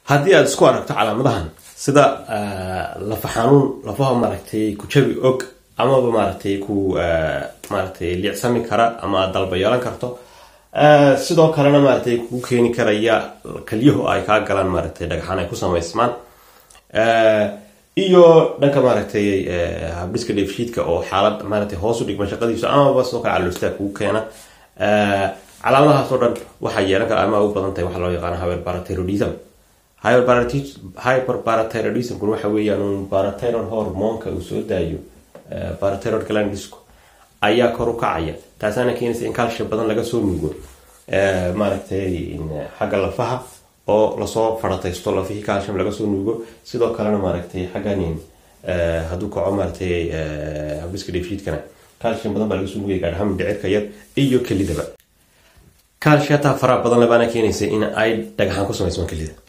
haddii aad isku aragto calaamadahan sida lafa xanuun lafaha maaragtay ku jabi og amaba maaragtay ku maaragtay liicsami kara ama aad dalba yeelan karto sidoo kalena maaragtay kugu keeni karaya kalyahu ay kaa galaan maaragtay dhagxaan ay ku samaysmaan iyo dhanka maaragtay habdhiska dheefshiidka oo xaalad maaragtay hoos u dhigma shaqadiisa amaba sidoo kale caloostaa kugu keena calaamadahaas oo dhan waxaa yeelan kara ama u badan tahay waxaa loo yaqaana hyperparathyroidism hyperparathyroidismkuna waxa weeyaan un parathyroid hormoonka uu soo daayo parathyroid glandisku ayaa kor u kacaya taasaana keenaysa in calcium badan laga soo nuugo maaragtay xagga lafaha oo lasoo farataysto lafihii calcium laga soo nuugo sidoo kalena maaragtay xaggan hadduu kaco maaragtay habdhiska dheefshiidkana calcium badan baa laga soo nuugaya gaadhahaan mindhicirka yar iyo kelidaba calciataa faraha badan labaana keenaysa in ay dhagaxaan ku samaysmaan kelida